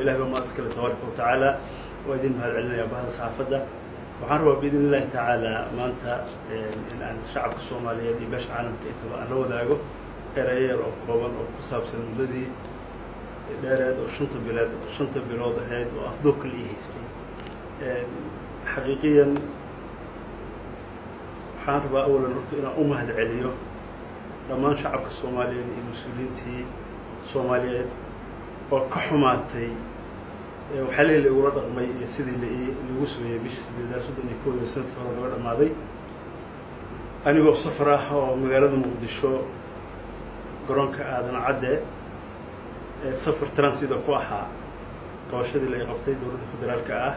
ilahi baa maad iskale tabaaraka wa tacaala waa idin mahad celinaya bahda saxaafadda waxaan rabaa biidn illahi tacaala maanta in aan shacabka soomaaliyeed iyo beesha caalamka intaba aan la wadaago erayo yar oo kooban oo ku saabsan muddadii dheereed oo shanta bilood shanta bilood ahayd oo afdoo kale ii haystay xaqiiqiyan waxaan rabaa awalan horta inaan u mahad celiyo dhammaan shacabka soomaaliyeed iyo mas-uuliyiintii soomaaliyeed oo ka xumaatay waxyaalihii laigula dhaqmay iyo sidii laigu sameeyey bishii sideedaad soddon iyo kooda sanadkii hore laga dhamaaday anigoo safar ah oo magaalada muqdisho garoonka aadan cadde safar transida ku ahaa qabashadii la qabtay dowladda federaalka ah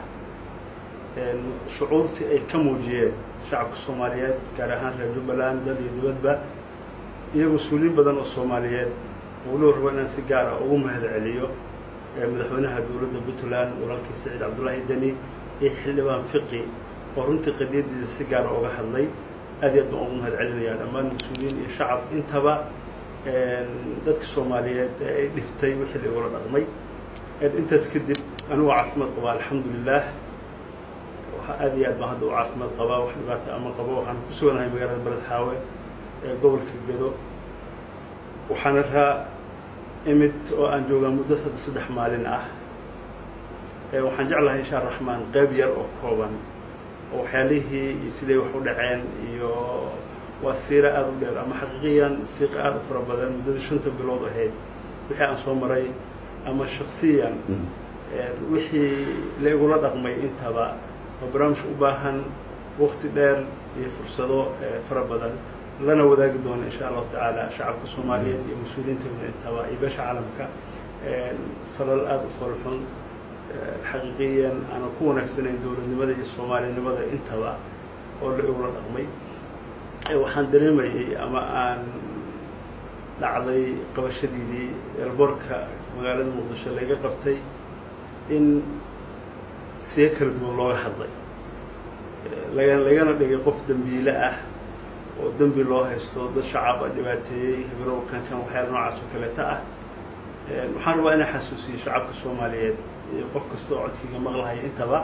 shucuurtii ay ka muujiyeen shacabka soomaaliyeed gaar ahaan reer jubbaland dal iyo dibadba iyo mas-uuliyiin badan oo soomaaliyeed waliba rabo inaan si gaar ah ugu mahad celiyo madaxweynaha dowladda puntland walaalkii saciid cabdullaahi deni iyo xildhibaan fiqi oo runtii qadiyadiisa si gaara uga hadlay aad iyo aad baan ugu mahad celinayaa dhammaan mas-uuliyiin iyo shacab intaba dadka soomaaliyeed ee ay dhibtay wixii laigula dhaqmay intaas kadib anigoo caafimaad qabaa alxamdulilah aad iyo aad baan hadda u caafimaad qabaa wax dhibaata ama qabo waxaan ku suganahay magaalada beled xaawe ee gobolka gedo waxaana raa imid oo aan joogaa muddo hadda saddex maalin ah waxaan jeclahay insha raxmaan qeyb yar oo kooban oo waxyaalihii iyo siday wax u dhaceen iyo waa siira aada u dheer ama xaqiiqiyan siiqa aada u fara badan muddadii shanta bilood ahayd wixii aan soo maray ama shaksiyan wixii la igula dhaqmay intaba oo barnaamij u baahan waqti dheer iyo fursado fara badan lana wadaagi doono insha allahu tacaala shacabka soomaaliyeed iyo mas-uuliyiintooda intaba iyo beesha caalamka falal aada u falxun xaqiiqiyan aanan ku wanaagsanayn dowladnimada iyo soomaalinimada intaba oo la igula dhaqmay waxaan dareemayay ama aan dhacday qabashadiidii elborka magaalada muqdisho laga qabtay in siyo kala duwan looga hadlay laga lagana dhigay qof dembiile ah oo dembi loo haysto dad shacaba dhibaateeyey habirow kan kan waxyaala noocaas oo kaleeta ah waxaan rabaa inaan xasuusiyo shacabka soomaaliyeed iyo qof kasta oo codkiga maqlahaya intaba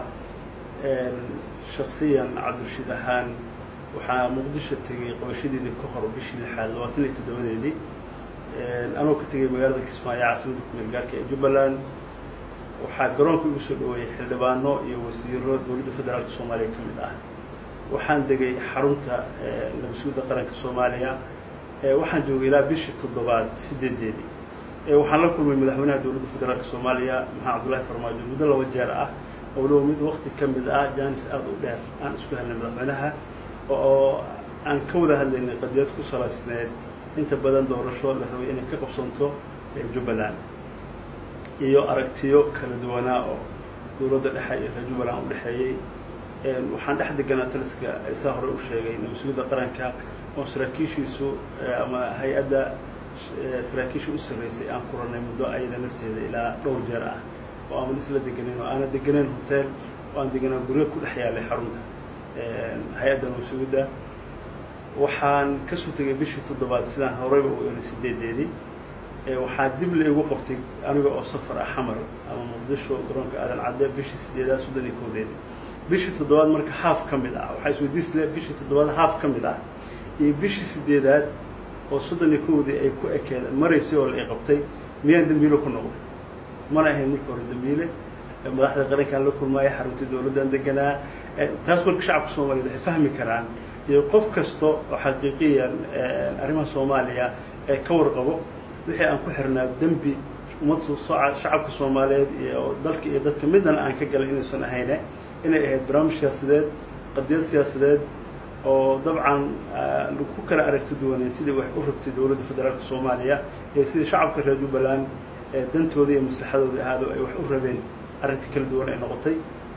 shaksiyan cabdirashiid ahaan waxaa muqdisho tegay qabashadeedii ka hor bishii lixaad labaatan iyo toddobadeedii anoo ka tegay magaalada kismaayo caasimada kumeel gaarka ee jubbaland waxaa garoonka igu soo dhaweeyey xildhibaano iyo wasiiro dowladda federaalka soomaaliya ka mid ah waxaan degay xarunta nabasuudda qaranka soomaaliya waxaan joogay ilaa bishii toddobaad sideedeedii waxaan la kulmay madaxweynaha dowladda federaalka soomaaliya maxamed cabdullahi farmaajo muddo laba jeer ah oo waliba mid waqti ka mid ah jaanis aada u dheer aan isku helnay madaxweynaha oo aan ka wada hadlaynay qadiyad ku salaysneed inta badan doorasho la rabay inay ka qabsanto jubbaland iyo aragtiyo kala duwanaa oo dowladda dhexe iyo reer jubbaland u dhexeeyey waxaan dhex deganaa taliska saa hore u sheegay nabasuudda qaranka oo saraakiishiisu ama hay-adda saraakiisha u sarreysay aan kuranay muddo ayada nafteeda ilaa dhowr jeer ah oo aan isla deganeyn oo aanan deganeyn hotel oo aan deganaa guryo ku dhex yaalay xarunta hay-adda nabasuudda waxaan kasoo tegay bishii toddobaad sidaan horeyba u eray sideedeedii waxaa dib la igu qabtay aniga oo safar ah xamar ama muqdisho garoonka aadan cadde bishii sideedaad soddon iyo koodeedii bishii toddobaad marka haaf ka mid ah waxaa isweydiisle bishii toddobaad haaf ka mid ah iyo bishii sideedaad oo soddon iyo kowdii ay ku ekeed maraysay oo la i qabtay miyaan dembiilo ku noqday mana ahayn marka hore dembiile madaxda qarankaan la kulmaaya xaruntii dowladdan deganaa taas marka shacabka soomaliyeed waxay fahmi karaan iyo qof kasta oo xaqiiqiyan arrimaha soomaaliya ee ka warqabo wixii aan ku xirnaa dembi ummad shacabka soomaaliyeed iyo dalka iyo dadka midana aan ka galay inaysan ahayne inay ahayd barnaamij siyaasadeed qadiyad siyaasadeed oo dabcan ku kala aragti duwaneen sidii wax u rabtay dowladda federaalka soomaaliya iyo sidii shacabka reer jubbaland dantooda iyo maslaxadooda ahaado ay wax u rabeen arrinta kala duwan ay noqotay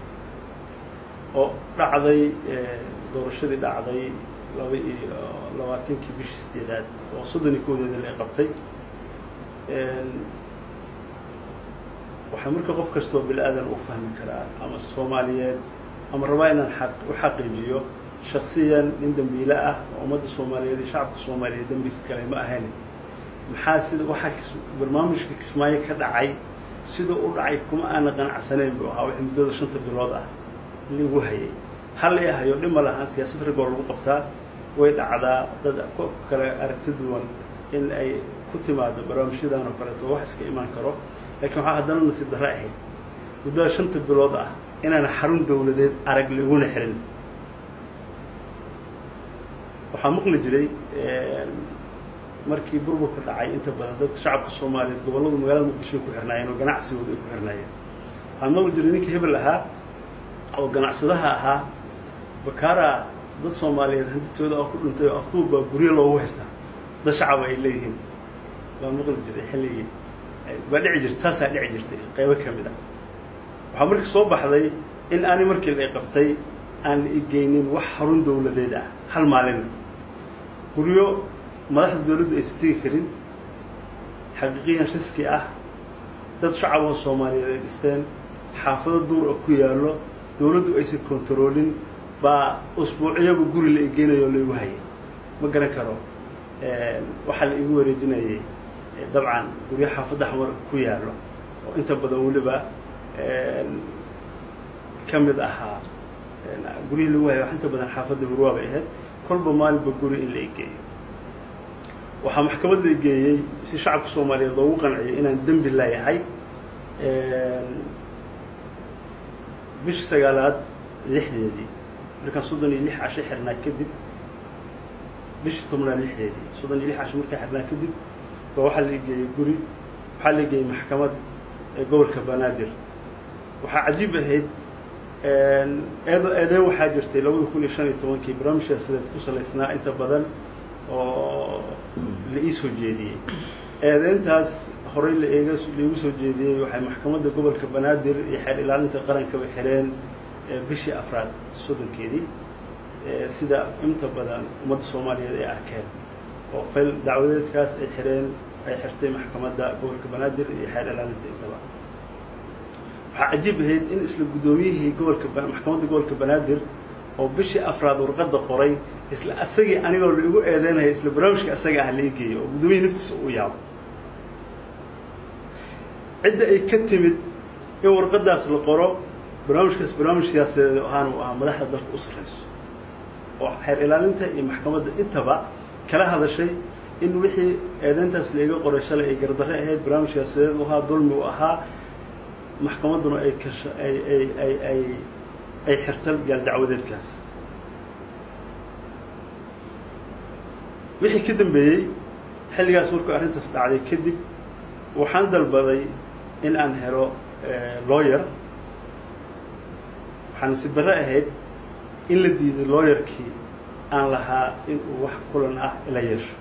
oo dhacday doorashadii dhacday laba iyo labaatankii bishii sideedaad oo soddon iyo koodeeda la qabtay waxaa marka qof kastoo bil-aadan u fahmi karaa ama soomaaliyeed ama rabaa inaan aq u xaqiijiyo shaksiyan nin dembiile ah oo ummadda soomaaliyeed iyo shacabka soomaaliyeed dembi ka galay ma ahayn maxaa sida waxaa barnaamijka kismaayo ka dhacay siduu u dhacay kuma aana qanacsanayn buu ahaa wixii muddada shanta bilood ah lagu hayay hal i hayo dhima lahaan siyaasad ragoo lagu qabtaa way dhacdaa dad kale aragti duwan in ay ku timaado barnaamijyadan oo kaleeto wax iska imaan karo lakiin waxaa haddana nasiib darre ahayd muddada shanta bilood ah inaana xarun dawladeed arag laguna xirin waxaa maqli jiray markii burburka dhacay inta badan dadka shacabka soomaaliyeed gobolladu magaalada muqdisho ay ku xirnaayeen oo ganacsigooda ay ku xirnaayeen waxaa maqli jiray ninka hebel ahaa oo ganacsadaha ahaa bakaara dad soomaaliyeed hantitooda oo ku dhintay oo afduub baa guryo loogu haystaa dad shacaba ay leeyihiin baa maqli jiray xilligii baa dhici jirta saasaa dhici jirtay qaybo ka mid ah waxaa markii soo baxday in aani markii la qabtay aan la igeynin wax xarun dawladeed ah hal maalina guryo madaxda dawladdu aysan tegi karin xaqiiqiyan riski ah dad shacaboo soomaaliyeed ay dhisteen xaafado duur oo ku yaallo dawladdu aysan kontaroolin baa usbuuciyaba guri la igeynayo oo laigu hayay ma garan karo waxaa la igu wareejinayay dabcan guryo xaafadda xamar ku yaallo oo inta badan weliba ka mid ahaa guryihii lagu hayay wax inta badan xaafadda hurwaa bay ahayd kolba maalinba guri in la igeeyo waxaa maxkamad la igeeyey si shacabka soomaaliyeed loogu qanciyo inaan dembi leeyahay bishii sagaalaad lixdeedii markaan soddon iyo lix casho xirnaa kadib bishii tobnaad lixdeedii soddon iyo lix casho markaan xirnaa kadib ba waxaa la igeeyey guri waxaa la igeeyey maxkamad ee gobolka banaadir waxaa cajiib ahayd eedo eedeen waxaa jirtay labada kun iyo shan iyo tobankii barnaamij siyaasadeed ku salaysnaa inta badan oo la ii soo jeediyey eedeyntaas horey la eega laigu soo jeediyey waxay maxkamadda gobolka banaadir iyo xeer ilaalinta qarankaba xireen bishii afraad soddonkeedii sida inta badan ummadda soomaaliyeed ay arkeen oo fayl dacwadeedkaas ay xireen ay xirtay maxkamadda gobolka banaadir iyo xeer ilaalinta intaba waxaa cajiib ahayd in isla guddoomiyihii gobolka maxkamadda gobolka banaadir oo bishii afraad warqadda qoray isla asagii anigoo la igu eedeynaya isla barnaamijka asaga ah la igeeyo oo guddoomiyihii naftiisa uu yaabo cidda ay ka timid in warqaddaas la qoro barnaamijkaas barnaamij siyaasadeed ahaan uu ahaa madaxda dalka u sarreyso oo xeer ilaalinta iyo maxkamadda intaba kala hadashay in wixii eedeyntaas laiga qoray shalay ay gardarre ahayd barnaamij siyaasadeed u ahaa dulmi u ahaa maxkamadduna ay kasha ay ay ay ay ay xirta gaal dacwadeedkaas wixii ka dambeeyey xilligaas markuu arrintaas dhacday kadib waxaan dalbaday in aan helo lawyer waxaa nasiib darre ahayd in la diiday lawyerkii aan lahaa in uu wax kulan ah ila yeesho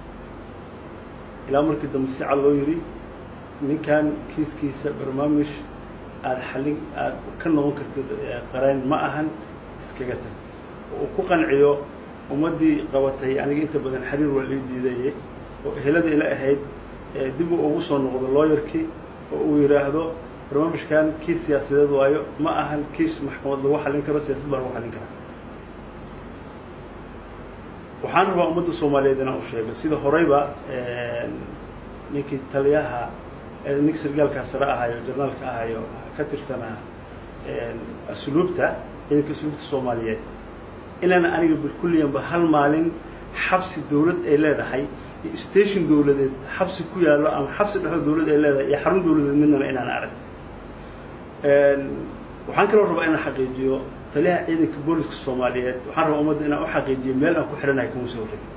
ilaa markii dambe si cad loo yidhi ninkan kiiskiisa barnaamij aada xallin aada ka noqon kartid qarayn ma ahan iskaga tag oo uu ku qanciyo ummaddii qabatay aniga inta badan xiriir waa lii diidaye oo ehelada ila ahayd dib uu ugu soo noqdo lawyerkii oo uu yidhaahdo barnaamijkan kiis siyaasadeed waayo ma ahan kiis maxkamad lagu xallin karo siyaasad baa lagu xallin karaa waxaan rabaa ummadda soomaaliyeed inaan u sheego sida horeyba ninkii taliyaha ninka sargaalkaa sare ahayo jarnaalka ahayo ka tirsanaa asluubta ciidanka asluubta soomaaliyeed inaana aniga bilkulliyanba hal maalin xabsi dawlad ay leedahay iyo station dawladeed xabsi ku yaallo ama xabsi dhexoo dawlad ay leedahay iyo xarun dawladeed midnana inaan arag waxaan kaloo rabaa inaan xaqiijiyo taliyaha ciidanka booliska soomaaliyeed waxaan rabaa ummadda inaan u xaqiijiyo meel aan ku xihanahay kuma soo horrey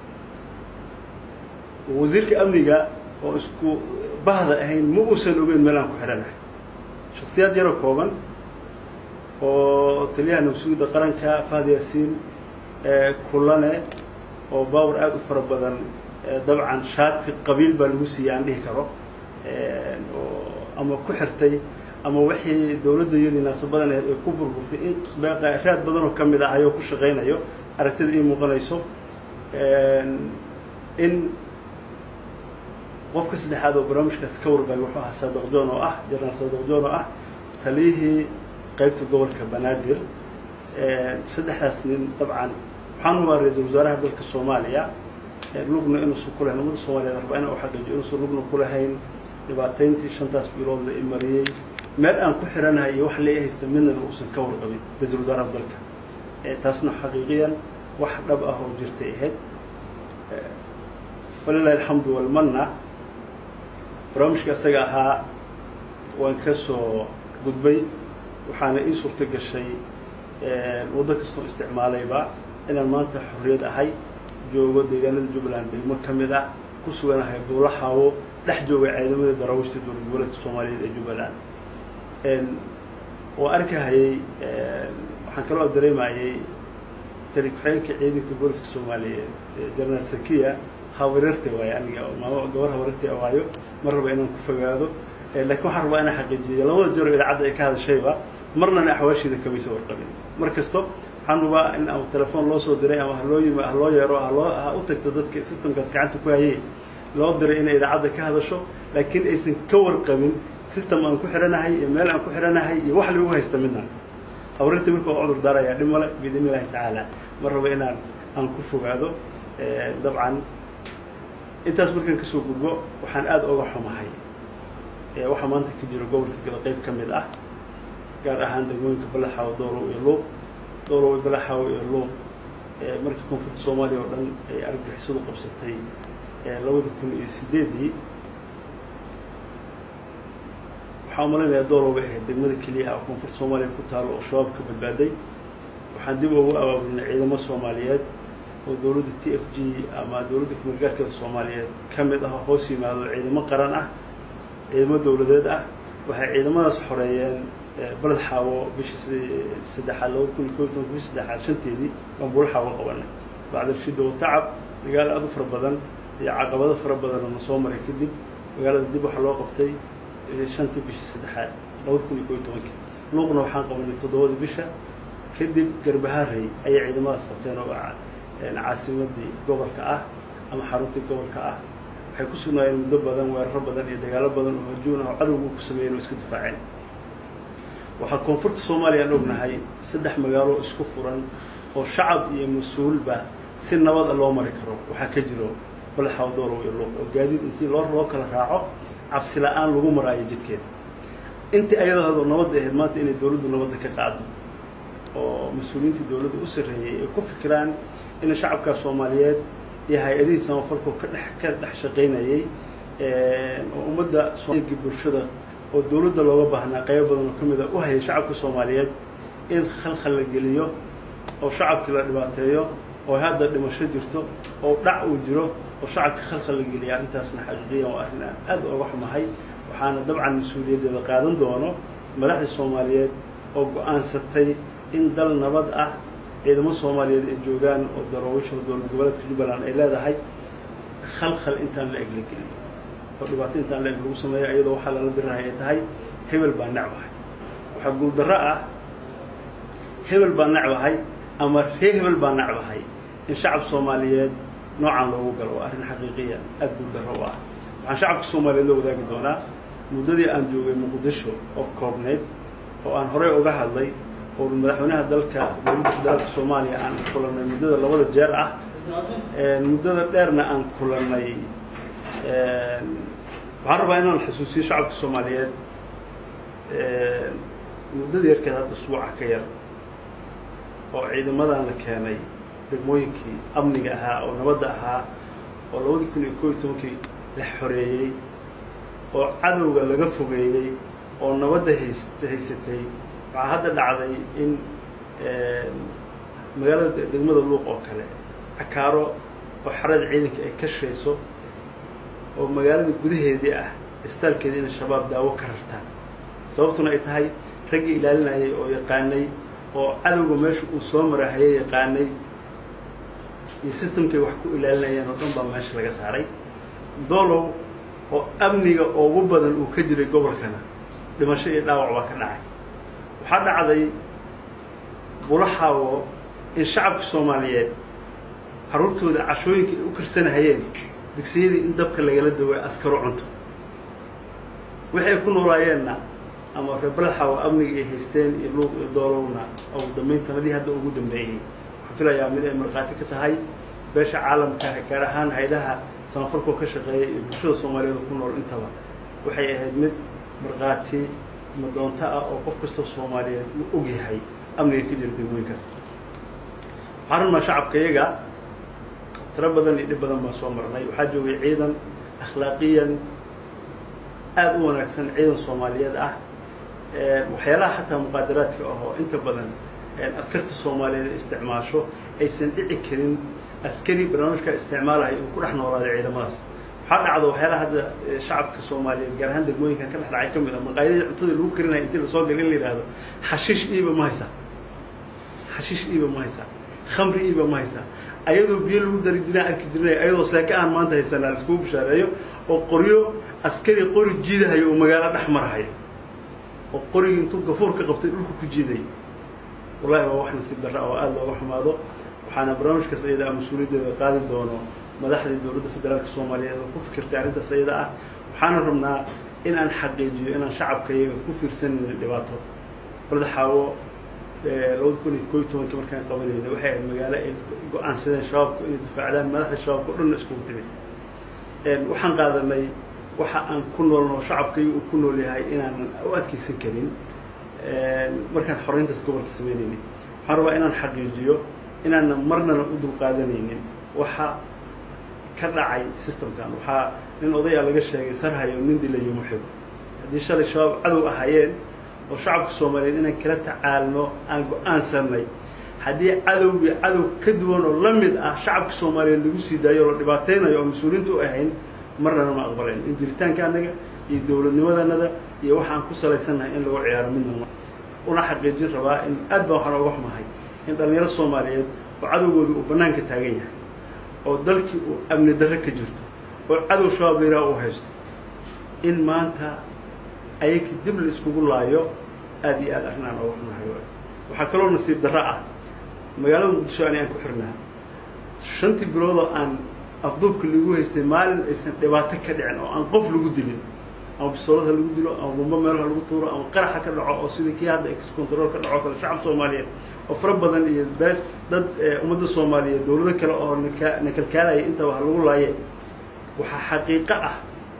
wasiirka amniga oo isku bahda ahayn ma uusan ogeyn meel aan ku xihanahay shaksiyaad yaroo kooban oo taliyaha nabsuuda qaranka fahad yaasiin kulane oo baawar aada u fara badan dabcan shaati qabiil baa lagu siiyey aan dhihi karo oo ama ku xirtay ama wixii dawladda iyadii naasabadan ahayd ay ku burburtay in raad badan oo ka mid ah ayoo ku shaqaynayo aragtida ii muuqanayso in qofka saddexaad oo barnaamijkaas ka warqabay wuxuu ahaa saadaq john oo ah jenaraal saadaq john oo ah taliyihii qaybta gobolka banaadir saddexdaas nin dabcan waxaan hubaa ra-iisul wasaaraha dalka soomaaliya lugna inuusan ku lahayn ummadda soomaaliyeed rabaa inaan u xaqiijiyo inuusan lugna ku lahayn dhibaatayntii shantaas bilood la imariyey meel aan ku xiranahay iyo wax la haysta midnana uusan ka warqabin ra-iisul wasaaraha dalka taasna xaqiiqiyan wax dhab ah oo jirtay ahayd falilahi alxamdu walmanna barnaamijka isaga ahaa waan ka soo gudbay waxaana ii suurto gashay waddo kastoo isticmaalayba inaan maanta xorriyad ahay joogo deegaanada jubbaland degmo ka mid ah ku suganahay buulaxaawo dhex jooga ciidamada daraawiishta dowlad goboleedka soomaaliyeed ee jubbaland waa arkahayay waxaan kaloo dareemayay tarikuxeenka ciidanka booliska soomaaliyeed jenaraal sakiya hawareerte waayo aniga maamo gabar hawareerte waayo ma raba inaan ku fogaado laakiin waxaan rabaa inaan xaqiijiyo labada jero idaacadda ay ka hadashayba marnana axwaashiida kamaysa warqabin mar kasto waxaan rabaa in ama telefoon loo soo diray ama haloo yim haloo yeero haloo ha u tagto dadka systemkaas gacanta ku hayay loo diray inay idaacadda ka hadasho laakiin aysan ka warqabin system aan ku xiranahay iyo meel aan ku xiranahay iyo wax lagu haysta midna hawarinta marka waa cudur daarayaa dhib male biidn illahi tacaala ma raba inaan aan ku fogaado dabcan intaas markaan kasoo gudbo waxaan aada oga xumahay waxaa maanta ka jiro gobolka gada qayb ka mid ah gaar ahaan degmooyinka balaxaawo doolow iyo luuq doolow balaxaawo iyo luuq markii koonfurta soomaaliya oo dhan ay argagixisadu qabsatay labada kun iyo sideedii waxaan umalaynayaa doolow bay ahayd degmada keliya ah oo koonfurta soomaaliya ku taalo oo shabaab ka badbaaday waxaan dib ugu abaabulnay ciidamo soomaaliyeed oo dowladda t f g ama dowladda kumeelgaarkeeda soomaaliyeed ka mid ah oo hoos yimaado ciidamo qaran ah ciidamo dowladeed ah waxay ciidamadaas xoreeyeen baled xaawo bishii saddexaad labada kun iyo kob tobanka bishii saddexaad shanteedii baan buula xaawo qabanay bacda rashida watacab dagaal aada u fara badan iyo caqabado fara badan oo na soo maray kadib magaalada dib waxaa loo qabtay shantii bishii saddexaad labada kun iyo kob iyo tobankii luuqna waxaan qabanay toddobada bisha kadib garbaharey ayay ciidamadaas qabteen oo caasimadii gobolka ah ama xaruntii gobolka ah waxay ku sugnaayeen muddo badan weeraro badan iyo dagaalo badan oo hajuun ah oo cadowgu ku sameeyeen oo iska difaaceen waxaa koonfurta soomaaliya aan ognahay saddex magaalo isku furan oo shacab iyo mas-uulba si nabada loo mari karo waxaa ka jiro balaxaw doolow iyo luuq oo gaadiid intii loo loo kala raaco cabsi la-aan lagu maraayo jidkeeda intii ayadoo nabadda ahayd maanta inay dowladdu nabadda ka qaado oo mas-uuliyiintii dowladda u sarreeyey ay ku fikiraan in shacabka soomaaliyeed iyo hay-adihii samafalkoo ka dhex ka dhex shaqaynayay oo ummadda soomaaligi bulshada oo dowladda looga baahnaa qaybo badan oo ka mid a u hayay shacabka soomaaliyeed in khalkhal la geliyo oo shacabkii la dhibaateeyo oo hadda dhimasho jirto oo dhac uu jiro oo shacabka khalkhal la geliyaa intaasna xaqiiqiyan waa arrin aan aada oga xumahay waxaana dabcan mas-uuliyaddeeda qaadan doono madaxda soomaaliyeed oo go-aansatay in dal nabad ah ciidamo soomaaliyeed ay joogaan oo daroowisha dowlad goboleedka jubbaland ay leedahay khalkhal intaan la eg la geliyo oo dhibaato intaan la eg lagu sameeyo iyadoo waxaa lala dirahay ay tahay hebel baa necbahay waxaa guuldarro ah hebel baa necbahay ama ree hebel baa necbahay in shacab soomaaliyeed noocan loogu galo waa arrin xaqiiqiya aada guuldarro u ah waxaan shacabka soomaaliyeed loo wadaagi doonaa muddadii aan joogay muqdisho oo koobnayd oo aan horey uga hadlay oo madaxweynaha dalka dowladda federaalka soomaaliya aan kulannay muddada labada jeer ah muddada dheerna aan kulannay waxaan rabaa inaan xusuusiyo shacabka soomaaliyeed muddada yarkeed hadda usbuuca ka yar oo ciidamadan la keenay degmooyinkii amniga ahaa oo nabadda ahaa oo labadii kun iyo koo iyo tobankii la xoreeyey oo cadowga laga fogeeyey oo nabadda hays haysatay waxaa hadda dhacday in magaalada degmada luuq oo kale cakaaro oo xarada ciidanka ay ka shayso oo magaalada gudaheedii ah istaalkeedii inay shabaab daawo ka rartaan sababtuna ay tahay raggii ilaalinayay oo yaqaanay oo cadowga meesha uu soo marahayay yaqaanay iyo systemkay wax ku ilaalinayeen oo dhan baa meesha laga saaray doolow oo amniga ugu badan uu ka jiray gobolkana dhimasho iyo dhaawac baa ka dhacay waxaa dhacday bulaxaawo in shacabka soomaaliyeed carruurtooda cashooyinka ay u karsanahayeen digsiyadii in dabka lagala daway askaro cunto waxay ku noolaayeenna ama reer balaxaawo amniga ay haysteen iyo luuq iyo doolowna ugu dambeyn sanadihii hadda ugu dambeeyey waxaan filayaa mid ay markhaati ka tahay beesha caalamka gaar ahaan haydaha samafalkoo ka shaqeeya iyo bulshada soomaaliyeed ku nool intaba waxay ahayd mid markhaati madoonto ah oo qof kastoo soomaaliyeed uu og yahay amniga ka jira degmooyinkaas waxaan rabnaa shacabka iyaga tiro badan iyo dhib badan baan soo marnay waxaa joogay ciidan akhlaaqiyan aada u wanaagsan ciidan soomaaliyeed ah waxyaalaha xataa muqaadaraadka ah oo inta badan askarta soomaaliyeed ay isticmaasho aysan dhici karin askari barnaamijka isticmaalahay uu ku dhex noolaaday ciidamadaas waxaa dhacda waxyaalaha hadda shacabka soomaaliyeed gaar ahaan degmooyinkan ka dhex dhacay ka mid a maqaayadihii cuntada lagu karinaya intii lasoo galay in la yidhaahdo xashiish iiba ma haysaa xashiish iiba ma haysaa khamri iiba ma haysaa ayadoo biyo lagu dari jiraan arki jirnay ayadoo seeka aan maanta haysanaa laiskugu bishaareeyo oo qoryo askari qori jiidahayo oo magaalo dhex marahayo oo qorigii intuu gafuur ka qabtay dhulka ku jiiday wallahi waa wax nasiib darra oo aada looga xumaado waxaana barnaamijkaas iyada a mas-uuliyaddeeda qaadi doono madaxdii dowladda federaalka soomaaliyeed oo ku fikirtay arrintaas iyada ah waxaana rabnaa in aan xaqiijiyo inaan shacabka iyaga ku fiirsanaynin dhibaato balda xaawo labada kun iyo koo iyo tobankii markaan qabanayna waxay ahayd magaalo ay go-aansadeen shabaabku inay difaacdaan madaxda shabaabka o dhanna iskugu timid waxaan qaadanay waxa aan ku noolno shacabkaiga uu ku nool yahay inaanan u adkeysan karin markaan xoreyntaas gobolka sameynaynay waxaan rabaa inaan xaqiijiyo inaanan marnana u dulqaadanaynin waxa ka dhacay systemkan waxaa nin odaya laga sheegay sarhayo nin dilayo muxib haddii shalay shabaab cadow ahaayeen oo shacabka soomaaliyeed inaan kala tacaalno aan go-aansanay haddii cadowgii cadow ka duwan oo la mid ah shacabka soomaaliyeed lagu sii daayo oo la dhibaateynayo oo mas-uuliyiinta u ahayn marnana ma aqbalayn in jiritaanka anaga iyo dowladnimadanada iyo waxaan ku salaysannahay in lagu ciyaaro midna una xaqiijin rabaa in aad baan waxaan oga xumahay in dhallinyaro soomaaliyeed oo cadowgoodii uu bannaanka taagan yahay oo dalkii uu amni darre ka jirto oo cadow shabaab layraa uu haysto in maanta ayakii dib la iskugu laayo aada iyo aad arrin aan oga xumahay waxaa kaloo nasiib darro ah magaalada muqdisho ani aan ku xirnaa shantii biloodoo aan afduubka lagu haystay maalin aysan dhibaato ka dhicin oo aan qof lagu dilin ama bisoolad ha lagu dilo ama bumbo meel ha lagu tuuro ama qaraxa ka dhaco oo sidii kii hadda control ka dhaco kale shacab soomaaliyeed oo fara badan iyo bee dad ummadda soomaaliyeed dowlado kale oo naka nakalkaalaya intaba ha lagu laaye waxaa xaqiiqo ah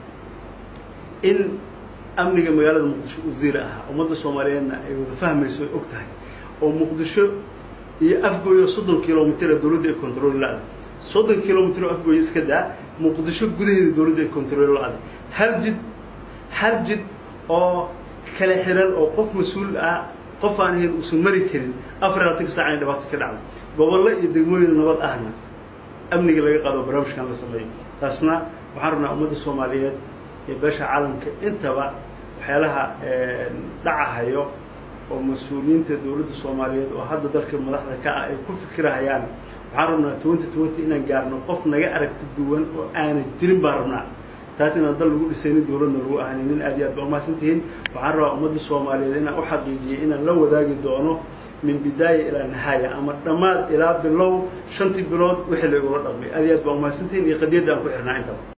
in amniga magaalada muqdisho uu ziila ahaa ummadda soomaaliyeedna ay wada fahmayso ay og tahay oo muqdisho iyo afgooyo soddon kilomitr dowladda ay control la-da soddon kilomitr oo afgooyo iska daa muqdisho gudaheeda dowladda ay control la-da hal jid hal jid oo kala xiran oo qof mas-uul ah qof aan ahayn uusan mari karin afar labaatan ka saac inay dhibaato ka dhacdo gobollo iyo degmooyin nabad ahna amniga laga qaado barnaamijkan la sameeyo taasna waxaan rabnaa ummadda soomaaliyeed iyo beesha caalamka intaba waxyaalaha dhacahayo oo mas-uuliyiinta dowladda soomaaliyeed oo hadda dalka madaxda ka ah ay ku fikirahayaan waxaan rabnaa twenty twenty inaan gaarno qof naga aragti duwan oo aanay jirin baan rabnaa taas inaan dal lagu dhisaynin dowladna lagu ahaninin aad iyo aad ba umahadsan tihiin waxaan rabaa ummadda soomaaliyeed inaan u xaqiijiyay inaan la wadaagi doono min bidaaya ilaa nihaaya ama dhammaad ilaa bilow shantii bilood wixii la igula dhaqmay aad iyo aad baa umahadsan tihiin iyo qadiyadda aan ku xirnaa intaba